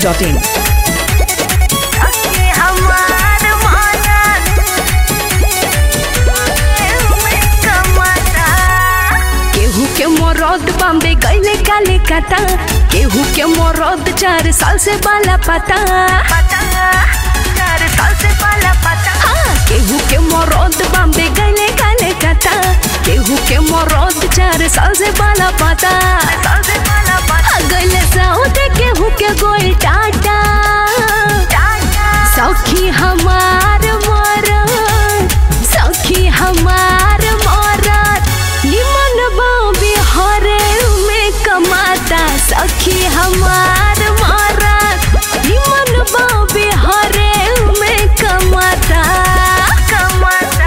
masti.in. सखी हमार मानन में कमाता केहू के मरद बॉम्बे गईले काले काता केहू के मरद चार साल से बाला पता पता चार साल से पाला पता हाँ, केहू के मरद बॉम्बे गईले काले काता केहू के मरद चार साल से बाला पता साल से पाला पता गईले साउथ केहू के गोल टाटा टाटा सखी हमार मरद सखी हमार मरद निमन बाबे हरे में कमाता सखी हमार मरद निमन बाबे हरे में कमाता कमाता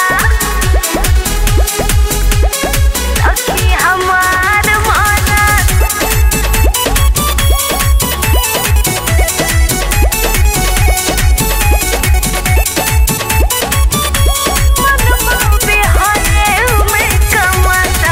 सखी हमार मानन मन बिहारे में कमाता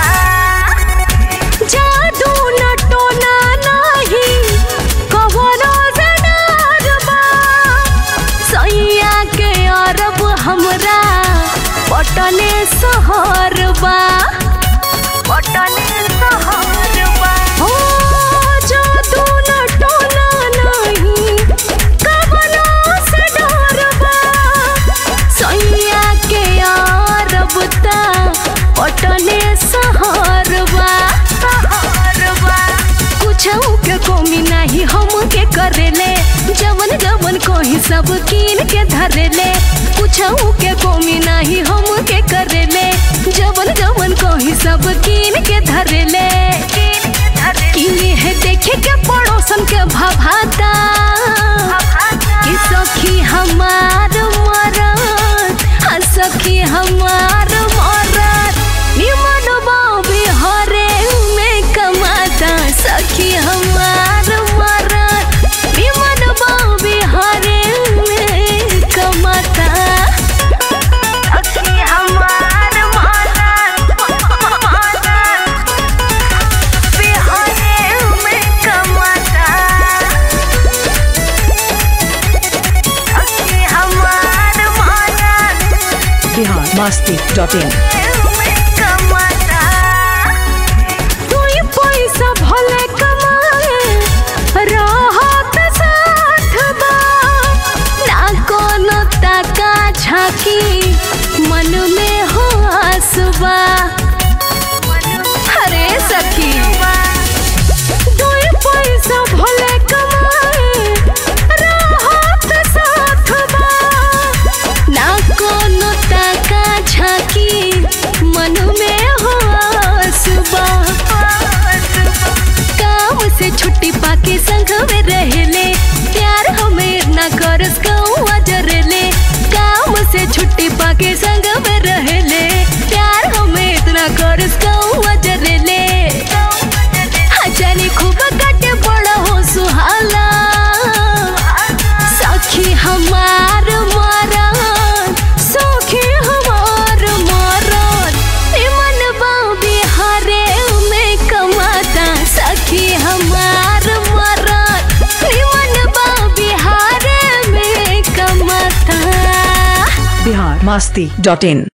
जादू नटोना नाही कवनो जनारबा सैया के अरब हमरा पटने सहरबा पटने सहरबा हो जादू नटोना नाही कवनो से डरबा सैया के अरब ता पटने सहरबा सहरबा कुछ के कमी नाही हम के करेले जवन जवन कोही सब कीन के धरेले कुछ के कमी नाही हम के करेले जवन जवन कोही सब कीन के धरेले किन के धरे किने है देखे के पड़ोसन के भभाता कि सखी हमार मरद हाँ सखी हमार मरद निमन बाबे हरे में कमाता सखी हमार मरद निमन बाबे हरे में कमाता सखी हमार मानन मानन बिहारे में कमाता सखी हमार मानन Bihar masti.in. में कमाता कोई पैसा भले कमाए रहत साथ बा ना कोनो ताका झाकी मन में हो आसबा अरे सखी कोई पैसा भले कमाए रहत साथ बा ना कोनो ताका झाकी मन में हो आसबा काम से छुट्टी पाके संग में रहले प्यार हमें ना करस कौआ जरले काम से छुट्टी पाके संग में रहले प्यार हमें इतना करस कौआ जरले जाने खूब काटे बड़ा हो सुहाला सखी हमार मरद सखी हमार मरद निमन बाबी हरे में कमाता सखी हमार मरद निमन बाबी हरे में कमाता Bihar masti.in.